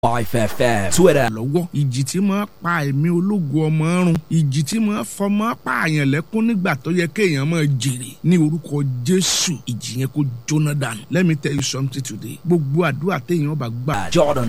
5FM Twitter lọ́wọ́ ìjì tí máa pa ẹ̀mí ológo ọmọ run ìjì tí máa fọmọ pààyàn lẹ́kún nígbà tó yẹ kéèyàn máa jèrè ní orúkọ jésù ìjì yẹn kó jóná dànù let me tell you something today gbogbo àdúrà téèyàn bá gbà Jordan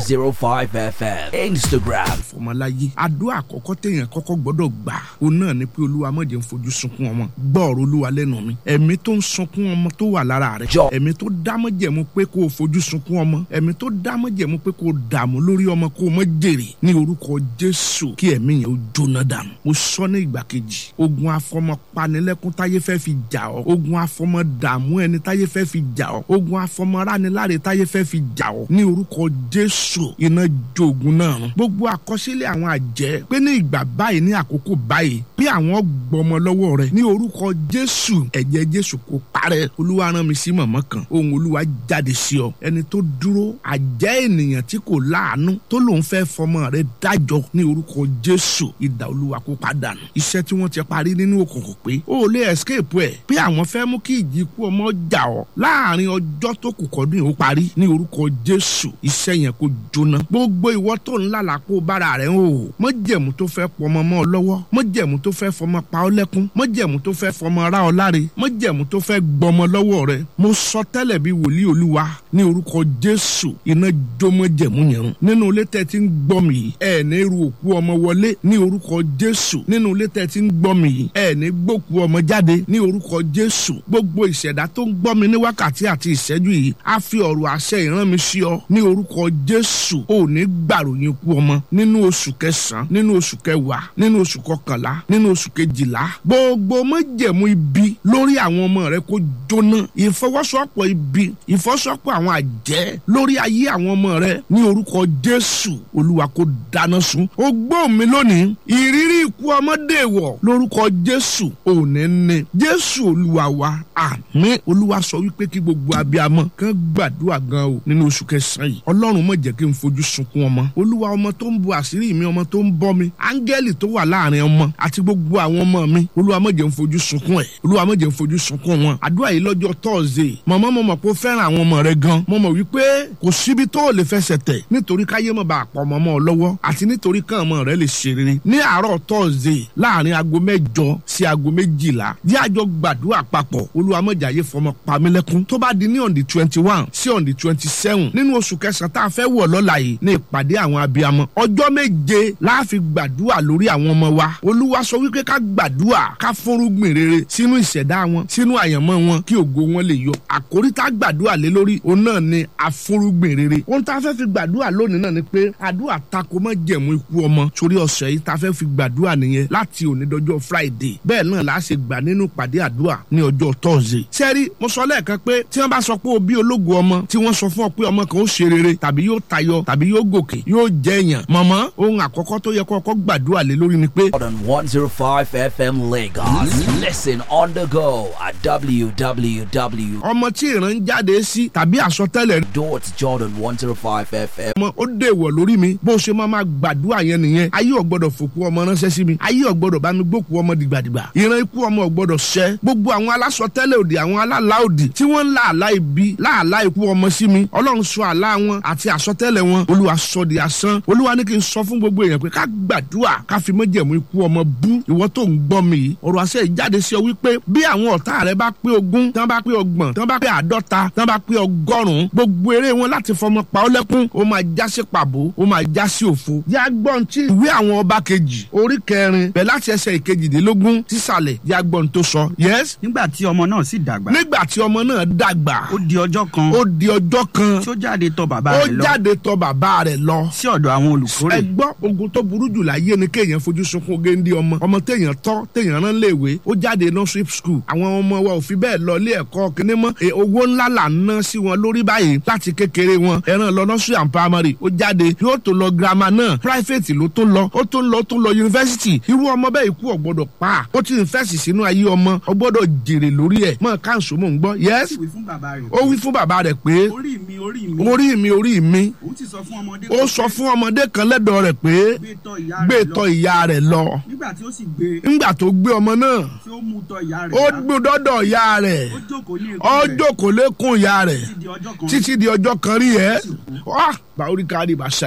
105 FM Instagram fọmọláyé àdúrà àkọ́kọ́ téèyàn kọ́kọ́ gbọ́dọ̀ gbà òun náà ni pé olúwa má jẹ́ n fojú sunkún ọmọ gbọ́ ọ̀rọ̀ olúwa lẹ́nu mi ẹ̀mí tó ń sunkún ọmọ tó wà lára rẹ̀ Jọ. ẹ̀mí tó dámọ́jẹ̀mú pé kó o fojú sunkún ọmọ ẹ̀mí tó dámọ́jẹ̀mú pé kó o dààmú lórí ọmọ kó o mọ jèrè ní orúkọ jésù kí ẹ̀mí yẹn ó jóná dànù mo sọ ní ìgbà kejì ogun afọmọ panilẹ́kún táyé fẹ́ fi jà ọ́ ogun afọmọ dààmú ẹni táyé fẹ́ fi jà ọ́ ogun afọmọ rániláre táyé fẹ́ fi jà ọ́ ní orúkọ jésù iná jogun náà run gbogbo àkọsílẹ̀ àwọn àjẹ́ pé ní ìgbà báyìí ní àkókò báyìí bí àwọn gbọmọ lọ́wọ́ rẹ̀ ní orúkọ jésù ẹ̀jẹ̀ jésù kò parẹ́ olúwa rán mi sí mọ̀mọ́ kan ohun olúwa jáde sí ọ ẹni tó dúró àjẹ́ ènìyàn tí kò láàánú tó lòun fẹ́ fọmọ rẹ̀ dájọ́ ní orúkọ jésù ìdá olúwa kó padànù iṣẹ́ tí wọ́n ti parí nínú òkùnkùn pé ó lè escape ẹ̀ pé àwọn fẹ́ mú kí ìjì ikú ọmọ jà ọ́ láàrin ọjọ́ tó kù kọ́dún yìí ó parí ní orúkọ jésù iṣẹ́ yẹn kó jóná gbogbo ìwọ tó ń lálàpọ̀ bára rẹ̀ ń hò mọ́jẹ̀mú tó fẹ́ pọmọ mọ́ ọ lọ́wọ́ mọ́jẹ̀mú tó fẹ́ fọmọ pa ọ́ lẹ́kún mọ́jẹ̀mú tó fẹ́ fọmọ ra ọ láre mọ́jẹ̀mú tó fẹ́ gbọmọ lọ́wọ́ rẹ̀ mo sọ tẹ́lẹ̀ bí wòlíì olúwa ní orúkọ jésù iná jómọ́jẹ̀mú yẹn run nínú ilé tẹ́ ti ń gbọ́ mi yìí ẹ̀ ní ru òkú ọmọ wọlé ní orúkọ jésù nínú ilé tẹ́ ti ń gbọ́ mi yìí ẹ̀ ní gbókú ọmọ jáde ní orúkọ jésù gbogbo ìṣẹ̀dá tó ń gbọ́ mi ní wákàtí àti ìṣẹ́jú yìí á fi ọ̀rọ̀ àṣẹ ìran mi sí ọ ní orúkọ jésù ò ní gbàròyìn ikú ọmọ nínú oṣù kẹsàn-án nínú oṣù kẹwàá nínú oṣù kọkànlá nínú oṣù kejìlá gbogbo májẹ̀mú ibi lórí àwọn ọmọ rẹ kó jóná ìfọwọ́sowọ́pọ̀ ibi ìfọwọ́sowọ́pọ̀ àwọn àjẹ́ lórí ayé àwọn ọmọ rẹ ní orúkọ jésù olúwa kó dáná sun ó gbọ́ mi lónìí ìrírí ikú ọmọdé wọ̀ lórúkọ jésù òní ní jésù olúwa wa àmín olúwa sọ wípé kí gbogbo abiyamọ kàn gbàdúrà gan o nínú oṣù kẹsàn-án yìí ọlọ́run má jẹ́ kí n fojú sunkún ọmọ olúwa ọmọ tó ń bu àṣírí mi ọmọ tó ń bọ́ mi áńgẹ́lì tó wà láàrin ọmọ àti gbogbo àwọn ọmọ mi olúwa má jẹ́ n fojú sunkún ẹ̀ olúwa má jẹ́ n fojú sunkún wọn àdúrà yìí lọ́jọ́ tọ́ọ̀zẹ̀ mọ̀mọ́ mo mọ̀ pé ó fẹ́ràn àwọn ọmọ rẹ gan mo mọ̀ wípé kò síbi tó o lè fẹsẹ̀ tẹ̀ nítorí káyé mọ̀ bá a pọ̀ mọ́ ọ lọ́wọ́ àti nítorí kàn ọmọ rẹ lè ṣe rere ní àárọ̀ tọ́ọ̀zẹ̀ láàrin aago mẹ́jọ sí aago méjìlá yí àjọ gbàdúrà papọ̀ olúwa má jẹ́ ayé fọmọ pamílẹ́kún tó bá di ní on the twenty one sí on the twenty seven nínú oṣù kẹsàn-án tá a fẹ́ wọ̀ lọ́la yìí ní ìpàdé àwọn abiyamọ ọjọ́ méje láàfin gbàdúrà lórí àwọn ọmọ wa olúwa sọ wípé ká gbàdúrà ká fúnrúgbìn rere sínú ìṣẹ̀dá wọn sínú àyànmọ́ wọn kí ògo wọn lè yọ àkórí tá a gbàdúrà lé lórí òun náà ni àfúnrúgbìn rere ohun tá a fẹ́ fi gbàdúrà lónìí náà ni pé àdúrà tako mọ́ jẹ̀mú ikú ọmọ torí ọ̀sẹ̀ yìí tá a fẹ́ fi gbàdúrà nìyẹn láti òní dọjọ́ friday bẹ́ẹ̀ náà la ṣe gbà nínú ìpàdé àdúrà ní ọjọ́ thursday sẹ́rí mo sọ lẹ́ẹ̀kan pé tí wọ́n bá sọ pé o bí ológo ọmọ tí wọ́n sọ fún ọ pé ọmọ kan ó ṣe rere tàbí yóò tayọ tàbí yóò gòkè yóò jẹ́ èèyàn mọ̀mọ́ ohun àkọ́kọ́ tó yẹ kọ́kọ́ gbàdúrà lé lórí ni pé Jordan 105 FM Lagos Listen on the go at www. ọmọ tí ìran ń jáde sí tàbí àsọtẹ́lẹ̀ Dot Jordan 105 FM ọmọ ó dèwọ̀ lórí mi bó ṣe máa máa gbàdúrà yẹn nìyẹn ayé ọ̀gbọ́dọ̀ fòkú ọmọ ránṣẹ́ sí mi ayé ọ̀gbọ́dọ̀ bá mi gbókù ọmọ dìgbàdìgbà ìran ikú ọmọ ọ̀gbọ́dọ̀ ṣẹ gbogbo àwọn alásọtẹ́lẹ̀ òdì àwọn alálà òdì tí wọ́n ń lá àlá ibi láàlá ikú ọmọ sí mi ọlọ́run sọ àlá wọn àti àsọtẹ́lẹ̀ wọn olúwa sọ di asán olúwa ní kí n sọ fún gbogbo èèyàn pé ká gbàdúrà ká fi májẹ̀mú ikú ọmọ bú ìwọ tó ń gbọ́ mi yìí ọ̀rọ̀ àṣẹ ìjáde sí ọ wípé bí àwọn ọ̀tá rẹ bá pé ogún tán bá pé ọgbọ̀n tán bá pé àádọ́ta tán bá pé ọgọ́rùn-ún gbogbo eré wọn láti fọmọ pa ọ́ lẹ́kún ó máa já sí pàbó ó máa já sí òfo. yá gbọ́n tí ìwé àwọn ọba kejì orí kẹrin bẹ̀ láti ẹsẹ̀ ìkejìdínlógún sísàlẹ̀ yá gbọ́n tó sọ. yes nígbà tí ọmọ náà sì dàgbà nígbà tí ọmọ náà dàgbà ó di ọjọ́ kan ó di ọjọ́ kan tí ó jáde tọ̀ bàbá ó rẹ̀ lọ jáde tọ̀ bàbá rẹ̀ lọ sí ọ̀dọ̀ àwọn olùkórè ẹ gbọ́ ogun tó burú jù láyé ni kéèyàn fojú sunkún géńdé ọmọ ọmọ téèyàn tọ́ téèyàn rán léèwé ó jáde nursery school àwọn ọmọ wa ò fi bẹ́ẹ̀ lọ ilé ẹ̀kọ́ kíní mọ́ E, owó ńlá là ń ná sí wọn lórí báyìí láti kékeré wọn ẹran lọ nursery and primary ó jáde yóò tó lọ girama náà private ló tó lọ ó tó ń lọ ó tó ń lọ university irú ọmọ bẹ́ẹ̀ ikú ọ̀gbọ́dọ̀ pa ó ti ń fẹ́sì sínú ayé ọmọ ọgbọ́dọ̀ jèrè lórí ẹ̀ mọ́ káńsó mò ń gbọ́ yes wí fún bàbá rẹ̀ ó wí fún bàbá rẹ̀ pé orí mi orí mi orí mi orí mi òun ti sọ fún ọmọdé ó sọ fún ọmọdé kan lẹ́dọ̀ rẹ̀ pé gbé tọ̀ ìyá gbé rẹ̀ lọ tọ̀ ìyá rẹ̀ lọ nígbà tí ó sì gbé ńgbà tó gbé ọmọ náà tí ó mú tọ̀ ìyá rẹ̀ ó wá, gbé dọ́dọ̀ ìyá rẹ̀ ó jókòó ní ó èkó rẹ̀ jókòó lékún ìyá rẹ̀ títí di ọjọ́ kan títí di ọjọ́ kan rí ẹ́ wá bàórí kárí bá ṣe